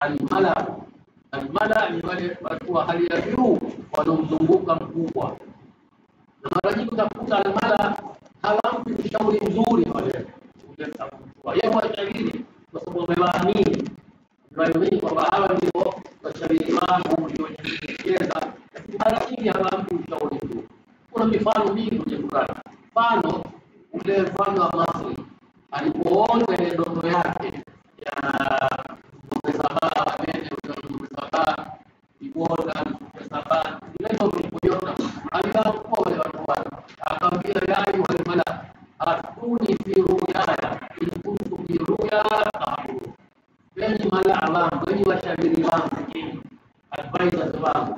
almala. Almala ni wale watu wa hali ya juu wanaomzunguka mkubwa, na mara nyingi utakuta almala hawampi ushauri mzuri wale yeye washauri kwa sababu wamewaamini wamewaamini kwamba hawa ndio washauri wangu ndio wenye kuelekeza, lakini mara nyingi hawampi ushauri mzuri. Kuna mifano mingi kwenye Qur'an. Mfano ule mfano wa Masri alipoona ile ndoto yake ya ng'ombe sabaa wanene, ng'ombe sabaa ibora, ng'ombe sabaa ile ndoto ilipoiona aliwaamkua wale watu wake, akamwambia ya ayuha almala atuni fi ruyaya in kuntum bi ruya ta'budun, enyi malaa wangu, enyi washauri wangu, advisors wangu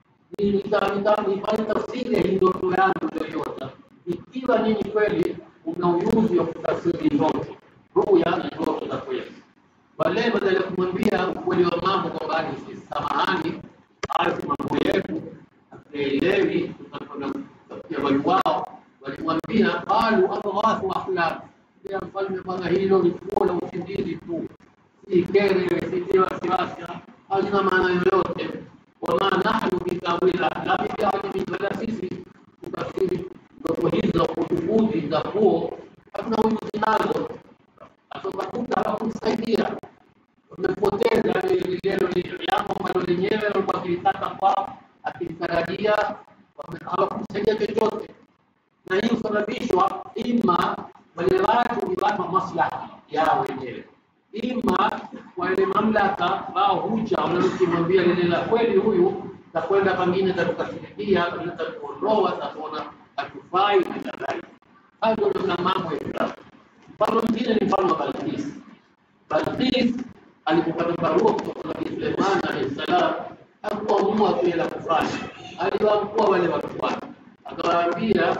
nifanye tafsiri ya hii ndoto yangu iliyoyota, ikiwa nyinyi kweli una ujuzi wa kutafsiri ndoto, ruya na ndoto za kweli. Wale badala ya kumwambia ukweli wa mambo kwamba ni sisi, samahani, hayo si mambo yetu, hatuelewi, tutakwenda kutafutia wali wao, walimwambia qalu adghafu ahlam, ya mfalme, bwana, hilo ni fuo la usingizi tu, si kere, si wasiwasi, halina maana yoyote wama nahnu bitawil ahlami bialimi, wala sisi kutafsiri ndoto hizo kujuhudi za huo hatuna ujuzi nazo. Atakakuta hawakumsaidia, wamepoteza lilelo jambo ambalo lenyewe walikuwa akilitaka kwao, akilitarajia, hawakumsaidia chochote, na hii husababishwa ima wale watu ni watu wa maslahi yao wenyewe ima wale mamlaka wao huja wanalokimwambia lile la kweli, huyu takwenda pengine tatukasirikia, pengine tatuondoa, tatuona hatufai na kadhalika. Hayo ndio namna mambo ya Mfano mwingine ni mfano wa Balkis. Balkis alipopata barua kutoka kwa Nabii Suleiman alayhi salam, hakuamua kile la kufanya, aliwaamkua wale watu wake, akawaambia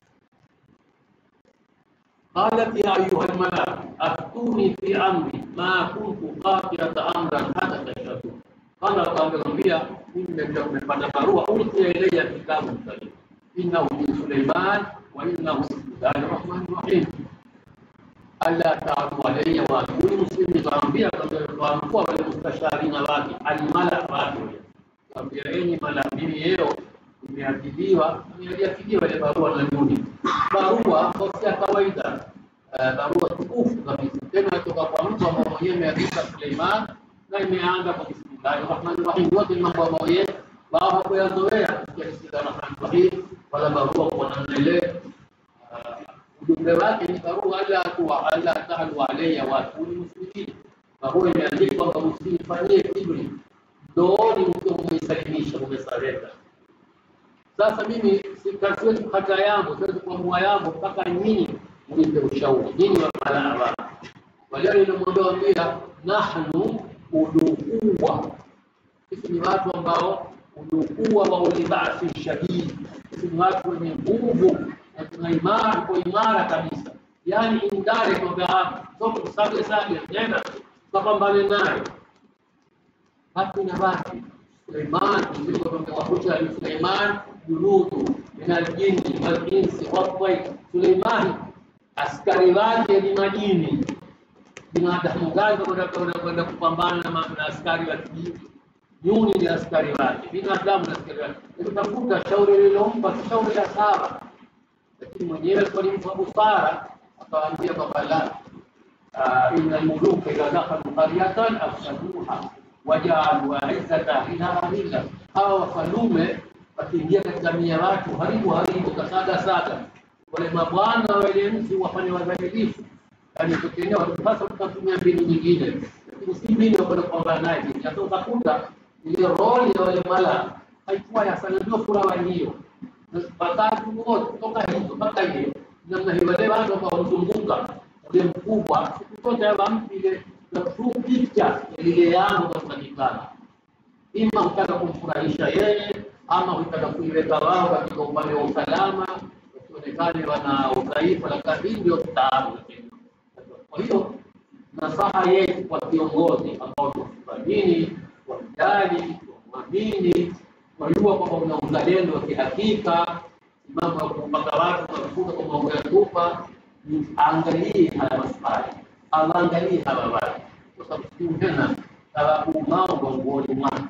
قالت يا أيها الملأ أفتوني في أمري ما كنت قاطعة أمرا حتى تشهدون قال akamwambia mimi nimepata barua ulqiya ilayya kitabu karim innahu min Sulaiman wa innahu bismillahir rahmanir rahim alla ta'budu alayya wa atuni muslimin. Kaambia kwa wale mustasharina wake almala wake, kaambia enyi mala, mimi yeo imeakiliwa imeakiliwa ile barua na duni barua si ya kawaida barua tukufu kabisa tena kutoka kwa mtu ambaye mwenyewe ameandika Suleiman na imeanza kwa bismillahir rahmanir rahim yote ni mambo ambayo wao hawakuyazoea kusikia bismillahir rahmanir rahim wala barua kwa namna ile ujumbe wake ni barua ala kuwa ala tahlu alayya wa atuni muslimin barua imeandikwa kwamba msifanyie kibri ndooni mkiwa mmeisalimisha mmesarenda sasa mimi siwezi kukata yangu, siwezi kuamua yangu mpaka nyinyi mnipe ushauri, nyinyi wamalaa wangu. Wale nilimwambia wambia, nahnu udukuwa, sisi ni watu ambao udukuwa wa ulibasi shadidi, sisi ni watu wenye nguvu na tuna imara, tuko imara kabisa, yaani indare kwamba sote sage sage, nenda tukapambane naye hatu na watu Suleiman wakuta Suleiman junudu min aljinni walinsi watai. Suleimani askari wake ni majini, binadamu gani kwenda kupambana na askari wa kijini? Nyuni ni askari wake, binadamu na askari wake. Utakuta shauri lilompa si shauri la sawa, lakini mwenyewe alikuwa ni mtu wa busara, akawaambia kwamba la inna almuluka idha dakhalu qaryatan afsaduha wajaalu aizzata ahliha adilla, hawa wafalume wakiingia katika mia watu haribu haribu kasaga saga, wale mabwana wale mji wafanye wadhalilifu, yani tukiendea sasa, tutatumia mbinu nyingine, lakini si mbinu ya kwenda kupambana naye. Sasa utakuta ile roli ya wale mala haikuwa ya sana, ndio furaha hiyo watatu wote kutoka hizo mpaka hiyo namna hiyo, wale watu ambao wamzunguka ule mkubwa, siku zote hawampi ile the true picture ya lile yangu kapatikana, ima hutaka kumfurahisha yeye ama hutaka kuiweka wao katika upande wa usalama, wasionekane wana udhaifu, lakini hii ndio taabu. Kwa hiyo nasaha yetu kwa viongozi ambao tunaamini, wamjali, wamwamini, wajua kwamba una uzalendo wa kihakika, mambo ya kupaka watu mafuta kwa mambo ya tupa, angalie haya maswali, awaangalie hawa watu, kwa sababu tena hawakuumao gongoni mwako,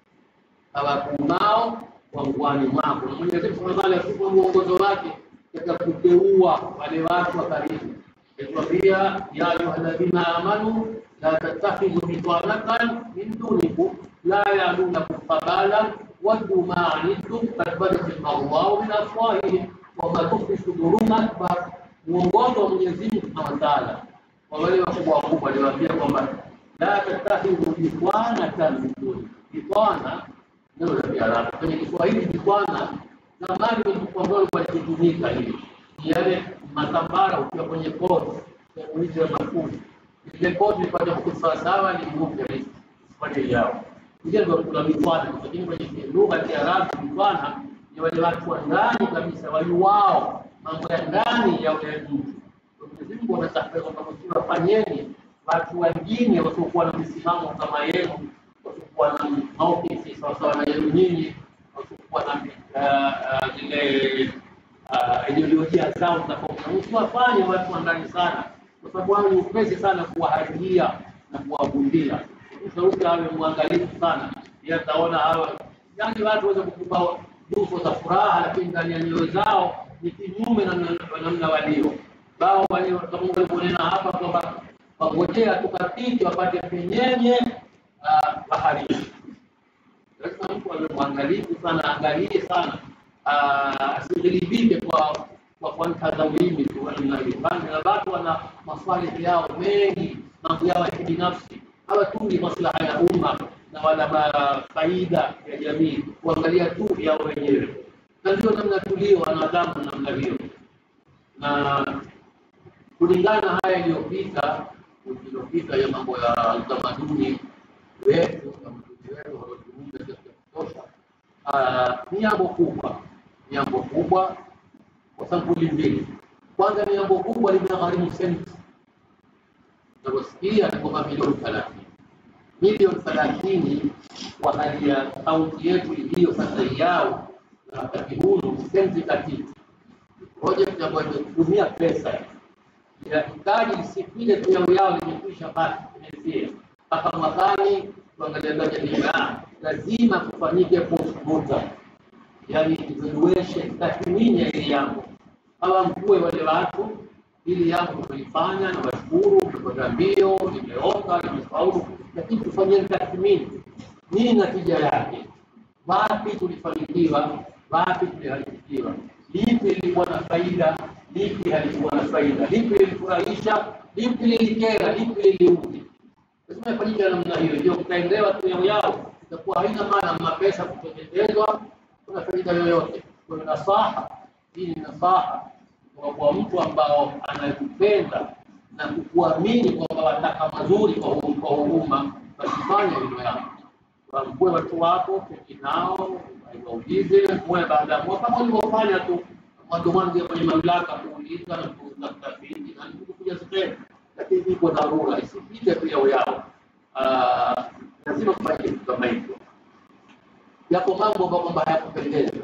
hawakuumao gongoni mwako. Na Mwenyezi Mungu Subhanahu wa Ta'ala atupa mwongozo wake katika kuteua wale watu wa karibu, akituambia ya ayyuhalladhina amanu la tattakhidhu bitanatan min dunikum la ya'lunakum khabalan waddu ma anittum qad badat al-baghdha'u min afwahihim wa ma tukhfi sudurum akbar. Mwongozo wa Mwenyezi Mungu Subhanahu wa Ta'ala kwa wale wakubwa wakubwa aliwaambia kwamba la tattakhidhu bitanatan min dunikum. Bitana neno la Kiarabu kwenye Kiswahili bitana zamani ambalo walitumika hili ni yale matambara ukiwa kwenye kodi ya kuishi ya mafundi ile kodi ipate kusawa sawa ni ngumu kabisa pale yao ndio ndio kuna mifano lakini kwenye lugha ya Kiarabu mifano ni wale watu wa ndani kabisa waliwao mambo ya ndani ya ule mtu Mwenyezi Mungu anataka kwamba msiwafanyeni watu wengine wasiokuwa na msimamo kama yenu wasiokuwa na maukifi sawasawa na yenu nyinyi wasiokuwa na uh, uh, zile uh, ideolojia zao tofauti. Msiwafanye watu wa ndani sana, kwa sababu wao ni upesi sana kuwaharibia na kuwavundia. Mshauri awe mwangalifu sana, yeye ataona hawa yani watu waweze kukupa nyuso za furaha, lakini ndani ya nyoyo zao ni kinyume na namna walio bao walio kama walivyoonena hapa kwamba wangojea tukapiti wapate penyenye uh, baharini. Sasa mtu awe mwangalifu sana, angalie sana asighilibike kwa kwa kuanza ulimi tu namna hiyo. Na watu wana maswali yao mengi, mambo yao ya kibinafsi, hawatungi maslaha ya umma na wala faida ya jamii, kuangalia tu yao wenyewe, na ndio namna tulio wanadamu namna hiyo. Na kulingana haya iliyopita iliyopita ya mambo ya utamaduni wetu, utamaduni wetu waliozungumza katika kutosha ni jambo kubwa, ni jambo kubwa kwa sampuli mbili. Kwanza ni jambo kubwa linagharimu senti, unavyosikia ni kwamba milioni thelathini milioni thelathini kwa hali ya kaunti yetu iliyo sasa yao na wakati huu ni senti katiti project ambayo imetumia pesa inahitaji isipile tu yao yao limekwisha basi imesia mpaka mwakani tuangalia bajeti lazima kufanyike postmortem, yani evaluation, tathmini ya hili jambo, hawa mkue wale watu, hili jambo tumelifanya na washukuru, tumekwenda mbio, limeoka, limefaulu, lakini tufanyeni tathmini, nini natija yake, wapi tulifanikiwa, wapi tuliharibikiwa, lipi lilikuwa na faida, lipi halikuwa na faida, lipi lilifurahisha, lipi lilikera, lipi liliudhi. Lazima ifanyike namna hiyo, ndio tutaendewa tu yao yao itakuwa haina maana mapesa kutengenezwa, kuna faida yoyote. Kwa hiyo nasaha hii ni nasaha kwa, kwa mtu ambao anakupenda na kukuamini kwamba wataka mazuri kwa kwa umma, basi fanya hilo yako, wamkue watu wako, keti nao, waulize mwe baada ya mwaka, kama ulivyofanya tu mwanzo mwanzo kwenye mamlaka kuuliza na kutafiti na kuja sehemu, lakini iko dharura isipite tu yao yao lazima kufanya kitu kama hivyo. Yako mambo ambayo kwamba hayakupendeza,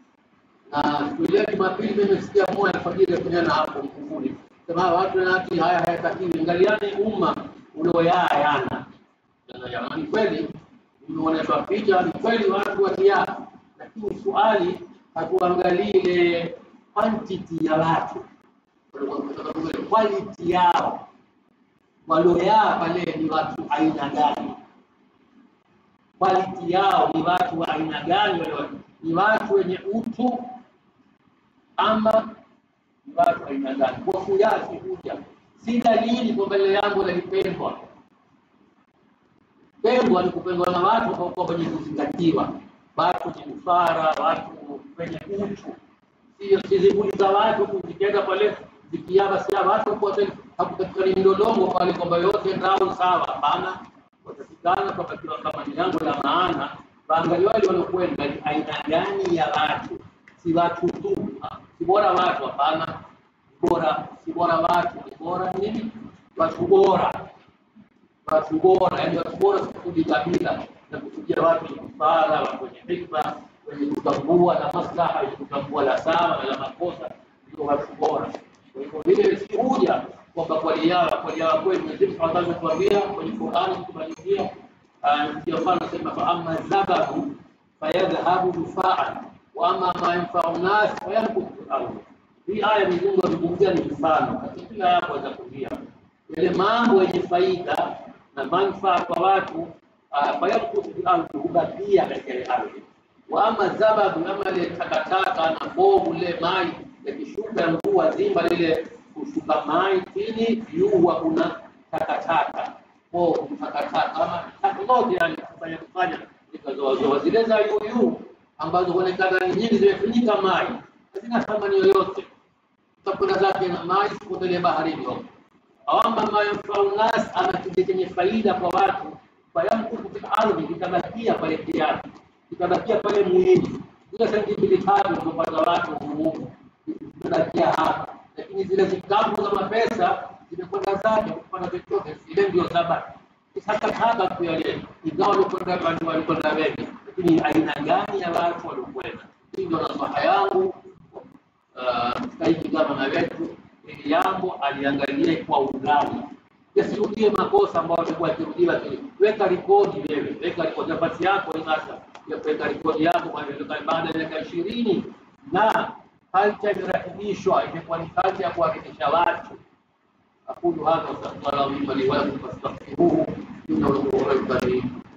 na siku ile Jumapili mimi nimesikia moja alfajiri yakunyana hapo Mkunguni, sema watu na hati haya hayatakiwi, angaliani umma ulioyaa yana jamani, kweli umeonyeshwa picha, ni kweli watu watia, lakini swali hatuangalii ile quantity ya watu, quality yao walioyaa pale ni watu aina gani? Quality yao ni watu wa aina gani? Wale ni watu wenye utu ama ni watu aina gani? Kwa kiasi huja, si dalili kwamba ile jambo lalipendwa. Pendwa ni kupendwa na watu kwa wenye kuzingatiwa, watu wenye busara, watu wenye utu, sio sizibuli za watu kuzikienda pale zikiaba sia watu kwa hakupatikani mlolongo pale kwamba yote ndao sawa. Hapana, watafikana kwamba kila kama ni jambo la maana, waangalia wale waliokwenda ni aina gani ya watu, si watu tu, si bora watu. Hapana, bora si bora watu, ni bora nini? Watu bora, watu bora, yani watu bora kusudi kabila na kusudia watu wenye busara, watu wenye hikma, wenye kutambua na maslaha, wenye kutambua la sawa na la makosa, ndio watu bora. Kwa hivyo vile si huja kwamba kweli yao kweli yao kweli Mwenyezi Mungu Subhanahu wa Ta'ala kwenye Qur'ani kumalizia ndio mfano nasema fa amma zabahu fayadhhabu dufaan wa amma ma yanfa'u nas fayankutu fil ardh. Hii aya Mwenyezi Mungu amezungumzia ni mfano katika kila yapo za kulia yale mambo yenye faida na manufaa kwa watu fayankutu fil ardh, hubakia katika ile ardhi. Wa amma zababu, ama ile takataka na bovu lile mai yakishuka mvua zima lile kushuka mai chini, juu huwa kuna takataka bovu, takataka ama taka zote, yani kufanya kufanya zikazoazoa zile za yuu ambazo huonekana ni nyingi zimefunika mai, hazina thamani yoyote, utakwenda zake na mai kupotelea baharini huko. Awama ma yanfau nas, ama kile chenye faida kwa watu, fayamkutu fil ardhi, kitabakia pale kiasi, kitabakia pale muhimu. Zile senti mbili tatu zilizopata watu humu zitabakia hapa, lakini zile vikapu za mapesa zimekwenda zake kupata chochote, zile ndio zabaki takataka tu yale, ingawa walikwenda watu walikwenda wengi, lakini aina gani ya watu waliokwenda? Hii ndio nasaha yangu katika hiki gavana wetu, ili jambo aliangalie kwa undani, yasirudie makosa ambayo alikuwa akirudiwa. Weka rekodi wewe, weka rekodi nafasi yako sasa ya kuweka rekodi yako, kwa baada ya miaka ishirini na kalcha imerakibishwa, imekuwa ni kalcha ya kuhakikisha watu أقول هذا وأستغفر الله لي ولكم فاستغفروه إنه هو الغفور الرحيم